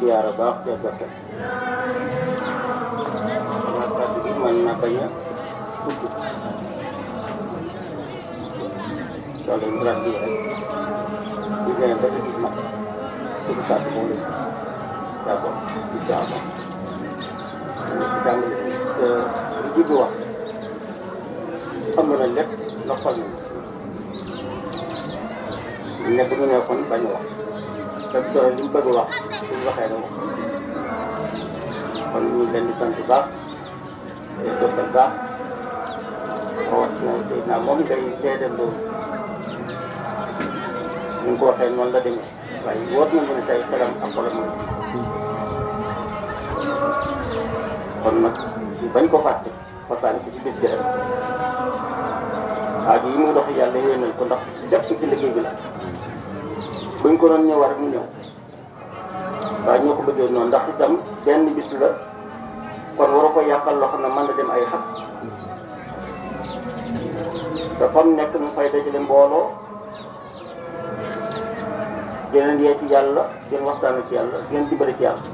ziyaara baax ca gerte xanaa kàddu gi mën na bañ a gudd loolu lañ daan di rek di gën ba ci gis nag suñu kàddu moom lañ d'accord incha allah ñu ci jàngale li jublu wax xam na lépp noppal nañu ne bu ñu nekkoon bañ a wax te dara li mu bëgg wax suñu waxee rek wax kon ñu ngi leen di sant bu baax te dokkal baax rawat na tey naa moom ngay seedeel loolu ni nga ko waxee noonu la demee waaye wóor na mu ne tey xelam ak xolam mooy kon nag bañ ko fàtte fasaale ko ci bis bi rek aajo yi muy dox yàlla yéenal ko ndax def ko ci liggéey bi la buñ ko doon ñëwaat rek mu ñëw waaye ñoo ko bëggee noonu ndax itam benn bis la kon war a ko yàqal loo xam ne mën na dem ay xat te fa mu nekk mu fay dajale mbooloo geneen yee ci yàlla gën waxtaan ci yàlla gën dimbali ci yàlla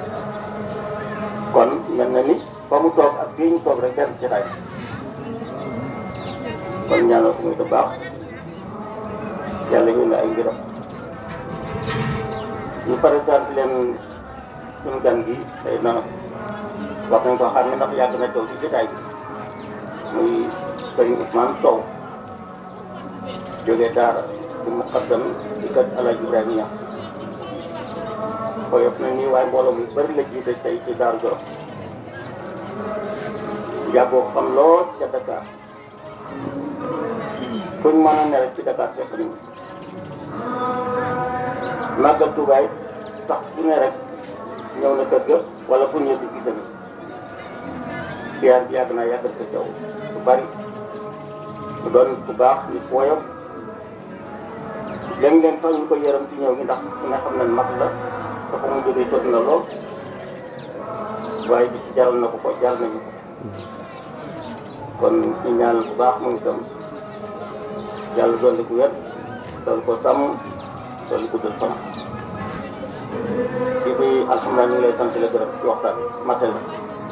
kon mel na ni fa mu toog ak fii ñu toog rek benn ci xay kon ñaanal ko muy bu baax yàlla ñu ne ay mbiram ñu présenté leen suñu gan gi tey na wax nañ ko xam ne ndax yàgg na taw ci jotaay bi muy sëriñ Ousmane Sow jógee daara di muqaddam ci kër Alaaji Ibrahima Ñaŋ koyof na nii waaye mbooloo mu bari la jiite tey ci Daaru Jolof yàggoo xam lool ca Dakar fuñ mën a ne rek ci Dakar fekk nañu màggal tubaay tax su ne rek ñëw na kër ga wala fu ñëw di gis nañu siyaar bi yàgg naa yàggal ko caw bu bari mu doon ku baax nit woyof léeg-léeg sax ñu ko yërëm ci ñëw gi ndax ku ne xam ne mag la dafa mu jógee sot na lool waaye bi ci jaral na ko ko jaral nañu ko kon ñu ñaanal bu baax moom itam yàlla dolli ko wér dolli ko sàmm dolli ko dul fanam di bi alhamdulilah ñu ngi lay sant la gërëm ci waxtaan matel la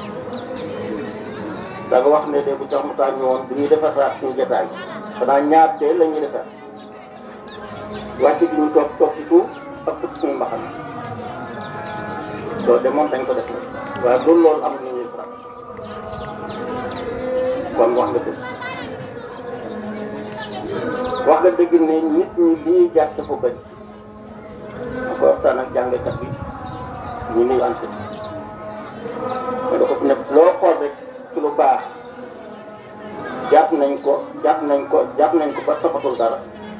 da nga wax ne de bu tax mu taa ñëwoon bu ñuy defar saat suñu jotaay xanaa ñaar tee la ñuy defar wàcc bi ñu toog toog ci suuf ak fukk suñu mbaxal loolu de moom dañ ko def la waaye loolu loolu am na ñuy faral kon wax nga dëgg wax nga dëgg ne nit ñi li ñuy jàpp dafa bëri ma ko waxtaan ak jàngkat bi ñu nuyu ante mais da ko fi nekk loo xool rek ci lu baax jàpp nañ ko jàpp nañ ko jàpp nañ ko ba safatul dara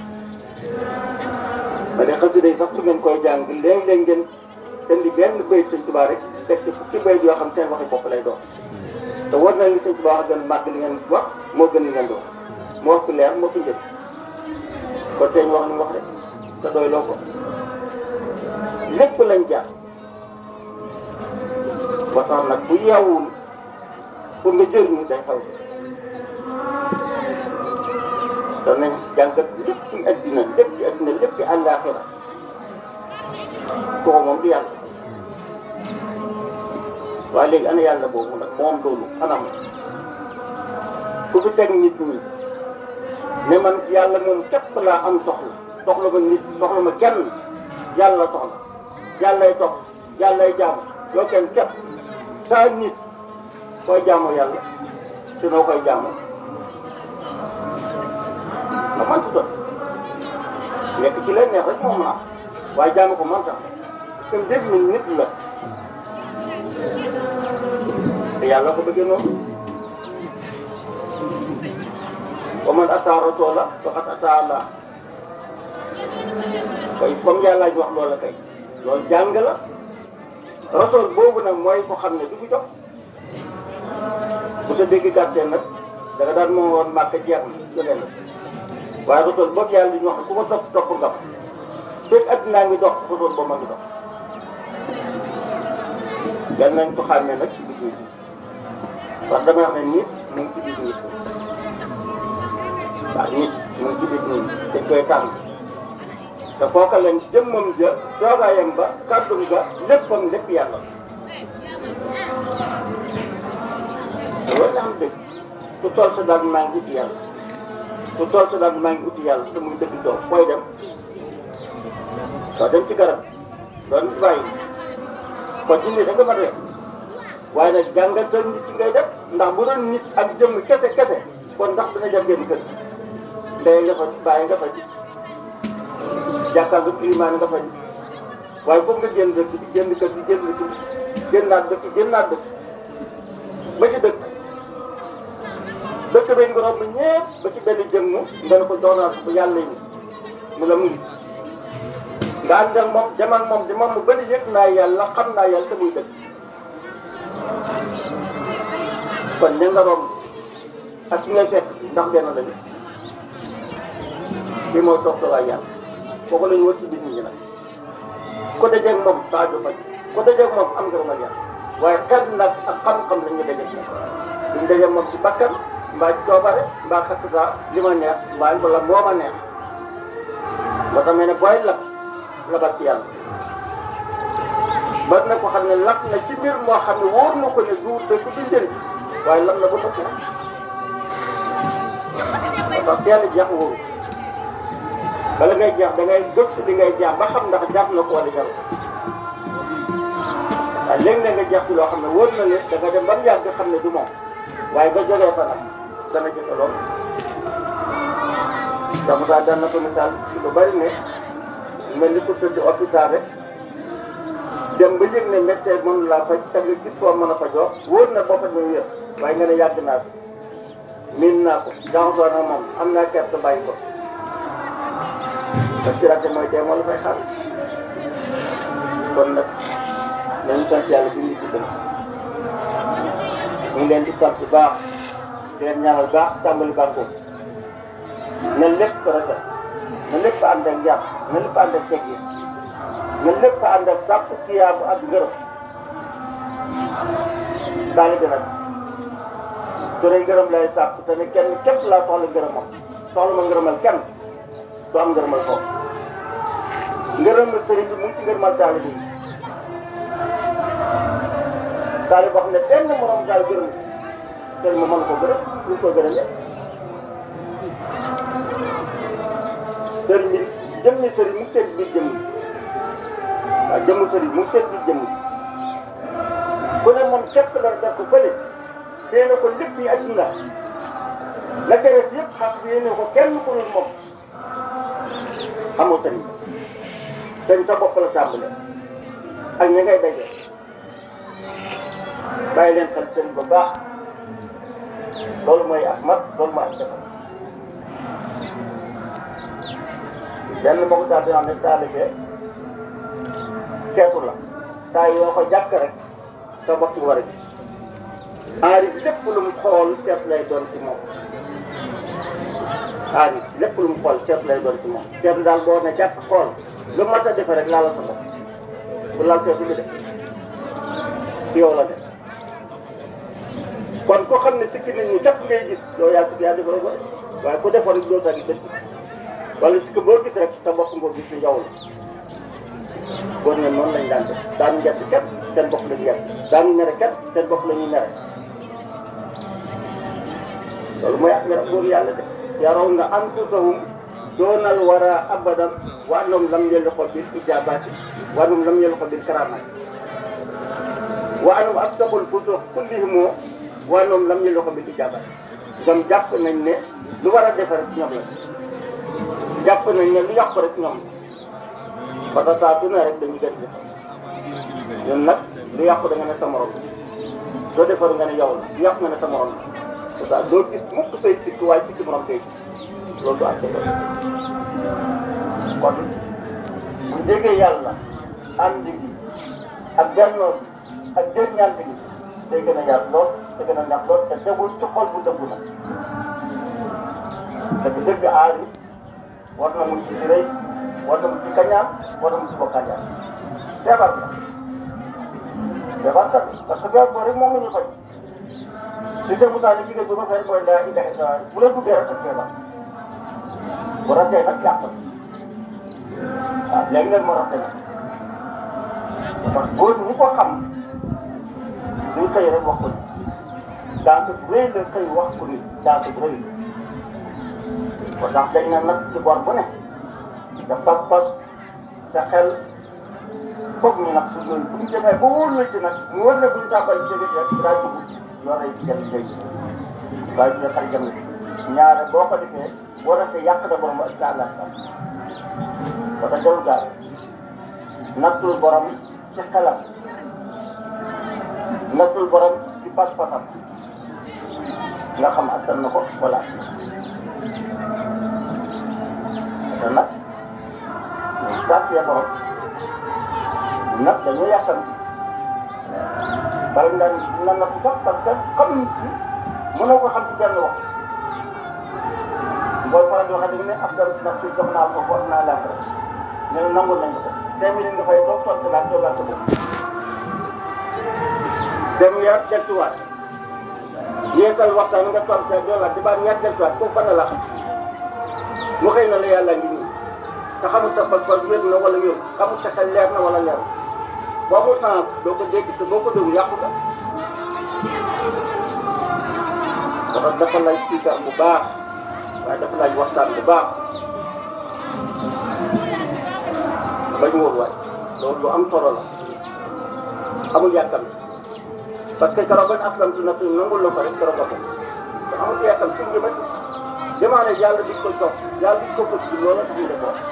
ma ne xasida yi sax su ngeen koy jàng léeg-léeg ngeen indi benn bayit sëñ Tuubaa rek teg ci fukki bayit yoo xam seen waxi bopp lay doon te war na li sëñ Tuubaa wax gën màgg li ngeen wax moo gën li ngeen di wax moo wax fi leer moo fi njëkk kon tey ñu wax li mu wax rek te doy loo ko lépp lañ jaar ba tax nag bu yeewul pour nga jëriñu day xaw te nañ jàngat lépp ci addina lépp ci addina lépp ci àllaaxira kooku moom du yàlla waaye léegi ana yàlla boobu nag moom loolu anam ku fi teg nit ñi ne man yàlla moom képp laa am soxla soxla ma nit soxla ma kenn yàlla soxla yàllay tox yàllay jaamu yoo kenn képp saa nit koy jaamu yàlla te noo koy jaamu nga man tuta nekk ci leen neex rek moom mën a am waaye jaamu ko man tax te dégg nañ nit la te yàlla ko bëggee noonu wa man ataa rasoola faqad ataa Allah kay comme yàlla ñu wax loola kay loolu jàng la rasool boobu nag mooy ko xam ne du ko jox bu sa dégg gàttee nag da nga daan moo woon màkk jeex na jëlee la waaye rasool boobu yàlla ñu wax ku ko topp topp nga fekk addinaa ngi dox rasool boobu ma ngi dox gan nañ ko xàmmee nag ci biir nit parce que dama wax ne nit mu ngi ci biir nit waaw nit mu ngi ci biir nit dañ koy tànn te kooka leen jëmmam ja toogaayam ba kàddum ga léppam lépp yàlla loolu la am dëgg ku tool sa daal maa ngi uti yàlla ku tool sa daal maa ngi uti yàlla te muy dëgg toog fooy dem doo dem ci garab doon ci bàyyi kon ci nit da nga mën a def waaye nag jàngal sa nit ci ngay def ndax bu doon nit ak jëmm kese kese kon ndax dina dem génn kër ndey nga fa bàyyi nga fa ji jàkkaar nga climat nga fa ji waaye foog nga génn dëkk bi génn kër gi génn dëkk bi génnaat dëkk génnaat dëkk ba ci dëkk dëkk bi nga romb ñëpp ba ci benn jëmm nga ne ko doonaat ko yàlla yi mu la mu ngi nga ànd ak moom dem ak moom di moom mu bëri yëg naa yàlla xam naa yàlla te muy dëkk kon ña nga romb ak ki ngay fekk ndax benn lañu lii mooy toog waay yàlla kooku la ñu wër ci biir nit ñi nag ko dajeeg moom Sadio Faye ko dajeeg moom am ngërëmal yàlla waaye xel nag ak xam-xam la ñu dajeeg moom duñ dajeeg moom ci bakkan mbaa ci coobare mbaa xattata li ma neex mbaa wala moo ma neex moo tax ne booy lab labal ci yàlla ba na ko xam ne lab na ci mbir moo xam ne wóor na ko ne du dëgg du njëriñ waaye lab na ba nëpp na moo tax teel a jeex wóoru bala ngay jeex da ngay gëstu li ngay jeex ba xam ndax jàpp na ko wala jaru waaye léegi nga jeex ci loo xam ne wóor na ne da nga dem ba mu yàgg xam ne du moom waaye nga jógee fa nag dana jëfe lool da Moussa daan na ko misaal ci lu bari ne mel ni ku tëdd hôpital rek dem ba yëg ne médecin mën laa faj te nga gis foo mën a fajoo wóor na boo faj muy wér waaye nga ne yàgg naa ko miin naa ko jaxasoo na moom am naa kerte bàyyi ko parce que rajo mooy dee moo la fay xaar kon nag nañu sant yàlla bi ñu ci gën ñu ngi leen di sant bu baax di leen ñaanal baax tàmbali bànko na lépp rafet na lépp ànd ak njàpp na lépp ànd ak teg yi na lépp ànd ak sàpp siyaabu ak ngërëm daal di nag su dee ngërëm lay sàpp te ne kenn képp laa soxla ngërëmam soxla ma ngërëmal kenn du am ngërëmal foofu ngërëmal sëriñ bi mu ngi ci ngërëmal taalibe yi taalibe boo xam ne benn morom daal gërëm sëriñ ma mën ko gërëm lu ko gërëmee sëriñ bi jëmmi sëriñ mu ngi seen biir jëmm waaw jëmmu sëriñ mu ngi seen biir jëmm ku ne moom képp la def ko fële tee na ko lépp yi adduna la ca def yëpp xam yéene ko kenn ku dul moom xamoo sëriñ sëriñ sa bopp la tàmbale ak ña ngay daje bàyyi leen xel sëriñ bu baax loolu mooy ak mat loolu mooy ak defar benn mbokk daal di ne taalibe seetu la saa yoo ko jàkk rek sa bopp war a gis aarif lépp lu mu xool seet lay doon ci moom aarif lépp lu mu xool seet lay doon ci moom seet daal boo ne jàkk xool lu mat a defe rek laal la sa bopp bu laal seetu bi def ci yow la def kon ko xam ne sikki nit ñi képp ngay gis yow yaa sikki yaa defaroo ko waaye ku defar rek doo sa gis dëkk wala sikki boo gis rek sa bopp ngoo gis ni yow la góor ne noonu lañ daan def daanu njett képp seen bopp la ñu yett daanu nere képp seen bopp la ñuy nere loolu mooy ak nga góor yàlla de yaraw nga anfusahum doonal wara abadan wa annahum lam yalqu bil ijabati wa annahum lam yalqu bil karamati wa annahum astabul fusuq kullihim wa annahum lam yalqu bil ijabati ñoom jàpp nañ ne lu war a defar ci ñoom la jàpp nañ ne lu yàq rek ñoom la parce que saa su ne rek dañuy gën di ñun nag lu yàqu da nga ne sa morom soo defaru nga ne yow la lu yàqu nga ne sa morom la parce que doo gis mukk say sikk waaye sikk morom koy gis loolu du àtte loolu kon bu jegee yàlla ànd gi ak bennoo bi ak jëriñante gi day gën a yaatu lool te gën a neex lool te tegul ci xol bu dëggu na parce que dëgg aar yi war na mu ci rëy war na mu ci kañaan war na mu ci bokkañaan feebar la feebar kat parce que feebar boobu rek moom la ñu faj li dee Moussa li jigéen bi ma fay mooy daa indi xeetu bu la duggee rek ak feebar bu rafetee nag yàq waaw léegi nag moo rafet nag parce que góor ñi ko xam duñ xëy rek wax ko ni daanaka bu rëy la xëy wax ko ni daanaka bu rëy ko tax dañ na nag ci bor bu ne te pas-pas te xel foog ñu nag suñ loolu bu ñu demee ba wóor la ci nag mu wóor ne bu ñu tàmbali jege rek daa dugg yoo lay jëm léegi waaye ñu xel jëm ñaare boo ko defee boo defee yàq da borom ak saa laaj ba tax jarul gaal nattul borom ci xelam nattul borom ci pas-pasam nga xam attan na ko wala te nag ñu sàccee borom nag dañoo yàqal bala nga na nattu sax parce que xam ci mënoo ko xam ci benn wax booy faral di wax dañu ne ab dara nag ci jox naa ko ko naa laaj rek ñu ne nangul nañ ko cinq minutes nga fay toog tontu laaj toogaat sa bopp dem yaat deltuwaat yeesal waxtaan nga toog sa doolaat di baat ñaar deltuwaat kooku fan la la xam mu xëy na la yàlla ngi nii te xamul sa pas pas wér na wala wér xamul sa xel leer na wala leer boo ko sens doo ko dégg te boo ko déglu yàqu nga dafa dafa lay siikar bu baax waaye dafa laaj waxtaan bu baax bañ wóor waay loolu lu am solo la amul yàkkam parce que keroog bañ aslam tu nafsi nangul la ko rek keroog nga ko te amul yàkkam suñ jëmat demandé yàlla di ko jox yàlla di ko bëgg loolu tax ñu def wax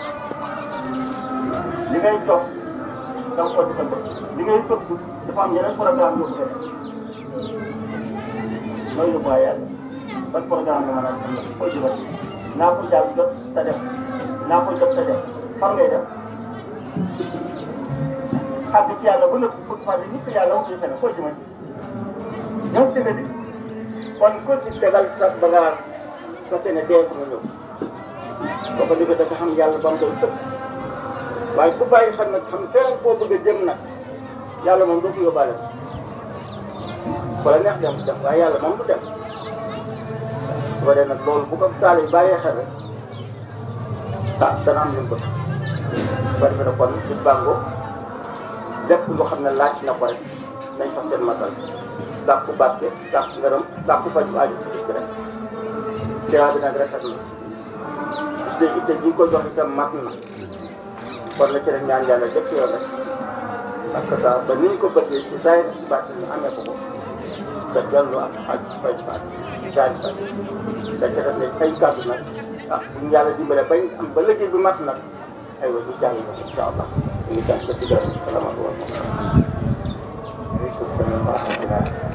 li ngay jox da nga ko di sa bëgg li ngay bëgg dafa am yeneen programme yoo ko loolu la quoi yàlla ban programme nga mën a am foo jëmat naa ko jàll jot sa def naa ko jot sa def fan ngay def àgg ci yàlla ba nëpp pour fàtte nit yàlla wutul fenn foo jëmat ñëw ci nga di kon ko ci tegal sa bagage sa ne dee ko nga ñëw boo ko defee dafa xam yàlla ba mu doy sëkk waaye ku bàyyi xel nag xam feneen koo bëgg a jëm nag yàlla moom doo ko yóbbaale ko la neex dem dem waaye yàlla moom du dem su ko dee nag loolu bu ko saale yi bàyyee xel rek ah dana am lu mu bëgg su ko defee nag kon ci bàngo lépp lu xam ne laaj na ko rek nañ fa seen matal sàkku barke sàkku ngërëm sàkku faju aaju ci dikk rek teewa bi nag rafet na te itte ji ko jox itam mat na kon na ci rek ñaan yàlla jëpp yoon rek parce que ça ba ni ñu ko bëggee ci saa yi baat ñu amee ko ko te dellu ak ak fay baat jaari baat da ca def ne ay kàddu nag ah bu ñu yàlla dimbale bañ am ba liggéey bi mat nag aywa ñu jàng ko incha allah ñu ngi jàng ko ci gërëm salaamaaleykum. waaleykum salaam wa rahmatulah.